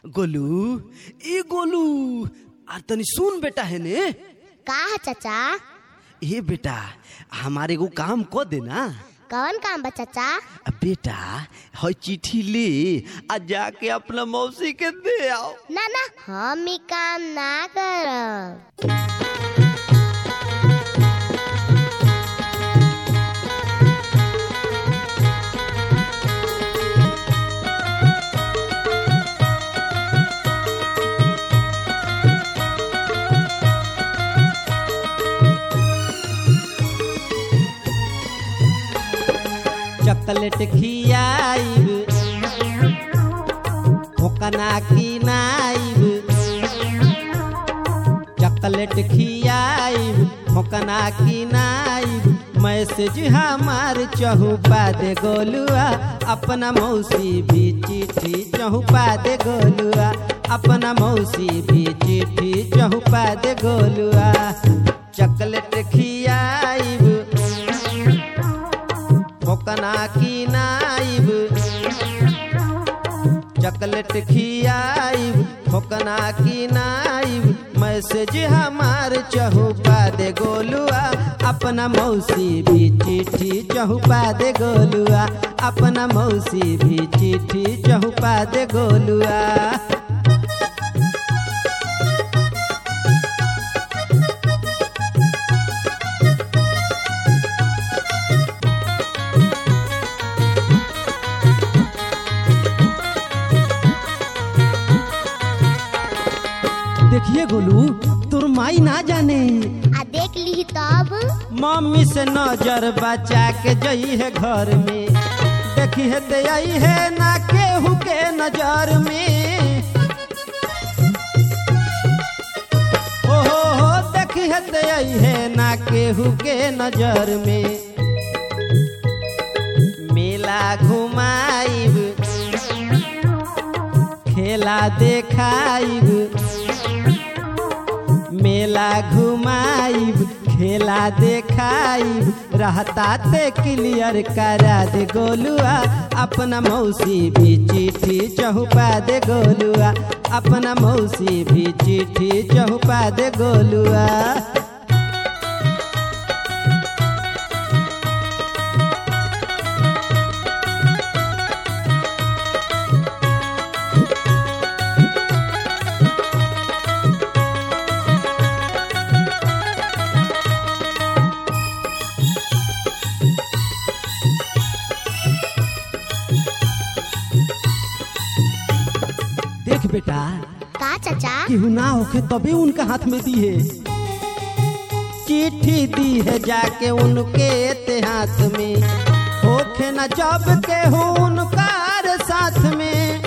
गोलू ए गोलू आ तनी सुन बेटा है ने का है चाचा ए बेटा हमारे को काम को देना कौन काम बा चाचा आ बेटा हई चिट्ठी ले आ जाके अपना मौसी के दे आओ ना ना हम ई काम ना करब चॉकलेट खियाइब ठोकना खिनाइब चॉकलेट खियाइब ठोकना खिनाइब मैसेज हमार चहुपा दे गोलुआ अपना मौसी भी चिट्ठी चहुपा दे गोलुआ अपना मौसी भी चिट्ठी चहुपा दे गोलुआ चॉकलेट खियाइब ठोकना की नाइब चॉकलेट खियाइब ठोकना की नाइब मैसेज हमार चहुपा दे गोलुआ अपना मौसी भी चिट्ठी चहुपा दे गोलुआ अपना मौसी भी चिट्ठी चहुपा दे गोलुआ देखिए गोलू तोर माई ना जाने आ देख ली तब मम्मी से नजर बचा के जई है घर में देखी है ते आई है ना केहू के नजर में ओ हो हो देखी है ते आई है ना केहू के नजर में मेला घुमाइब खेला देखाइब मेला घुमाइब खेला देखाइब रहता ते क्लियर करा दे गोलुआ अपना मौसी भी चिट्ठी चहुपा दे गोलुआ अपना मौसी भी चिट्ठी चहुपा दे गोलुआ देख बेटा का चाचा केहू ना होखे तभी उनका हाथ में दी है चिट्ठी दी है जाके उनके ते हाथ में होखे न जब के हो उनकार साथ में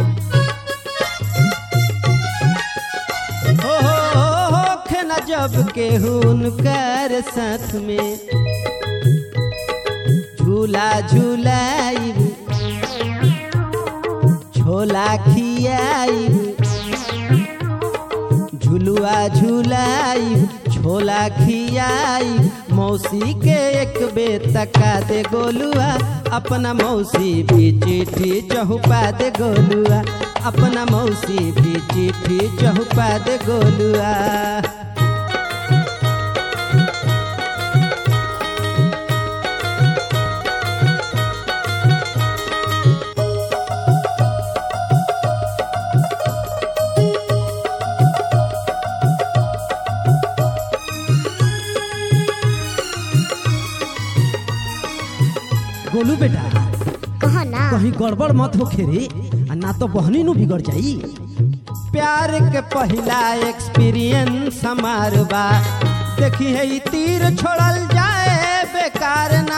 हो हो हो होखे न जब के हो उनकार साथ में झूला झूलाइब झोला खियाइब झुलुआ झुलाइब झोला खियाइब मौसी के एक बेर तका दे गोलुआ अपना मौसी भी चिट्ठी चहुपा दे गोलुआ अपना मौसी भी चिट्ठी चहुपा दे गोलुआ गोलू बेटा कह ना कहीं गड़बड़ मत हो खेरे आ ना तो बहनी नु बिगड़ जाई प्यार के पहला एक्सपीरियंस हमार बा देखी है ई तीर छोड़ल जाए बेकार ना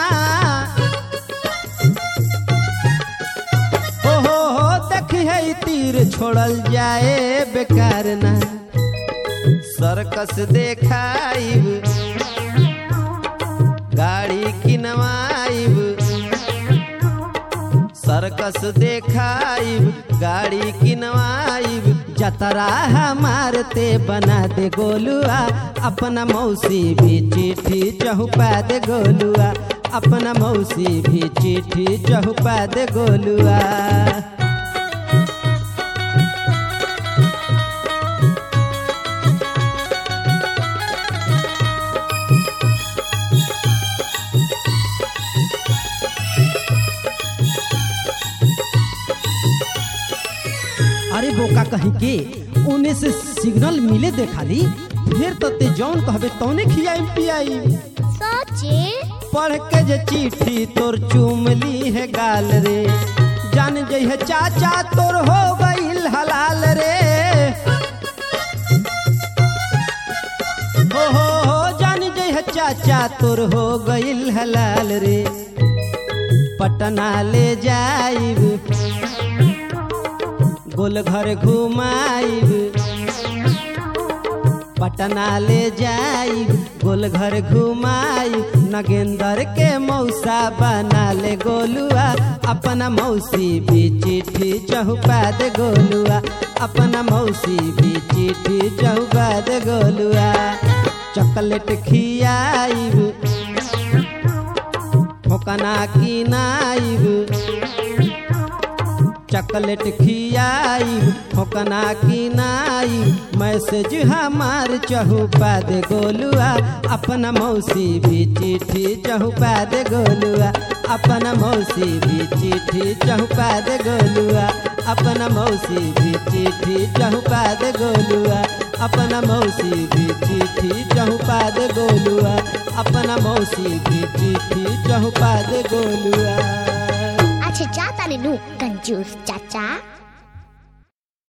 हो हो हो देखी है ई तीर छोड़ल जाए बेकार ना सर्कस देखाइब गाड़ी किनवाइब सर्कस देखाइब गाड़ी किनवाइब जतरा हमार ते बना दे गोलुआ अपना मौसी भी चिट्ठी चहुपा दे गोलुआ अपना मौसी भी चिट्ठी चहुपा दे गोलुआ बोका कहीं के उन्हें से सिग्नल मिले देखाली फिर तते जौन कहबे तौने खियाई पियाई सचे पढ़ के जे चिट्ठी तोर चुमली है गाल रे जान जइह चाचा तोर हो गईल हलाल रे हो हो हो जान जइह चाचा तोर हो गईल हलाल रे पटना ले जाइब गोल घर घुमाइब पटना ले जाइब गोल घर घुमाई नगेंदर के मौसा बना ले गोलुआ अपना मौसी भी चिट्ठी चहुपा दे गोलुआ अपना मौसी भी चिट्ठी चहुपा दे गोलुआ चॉकलेट खियाइब ठोकना किनाइब चॉकलेट खियाई ठोकना किनाई मैसेज हमार चहुपा दे गोलुआ अपना मौसी भी चिट्ठी चहुपा दे गोलुआ अपना मौसी भी चिट्ठी चहुपा दे गोलुआ अपना मौसी भी चिट्ठी चहुपा दे गोलुआ अपना मौसी भी चिट्ठी चहुपा दे गोलुआ अपना मौसी भी चिट्ठी चहुपा दे गोलुआ अच्छा जाता रे नु कंजूस चाचा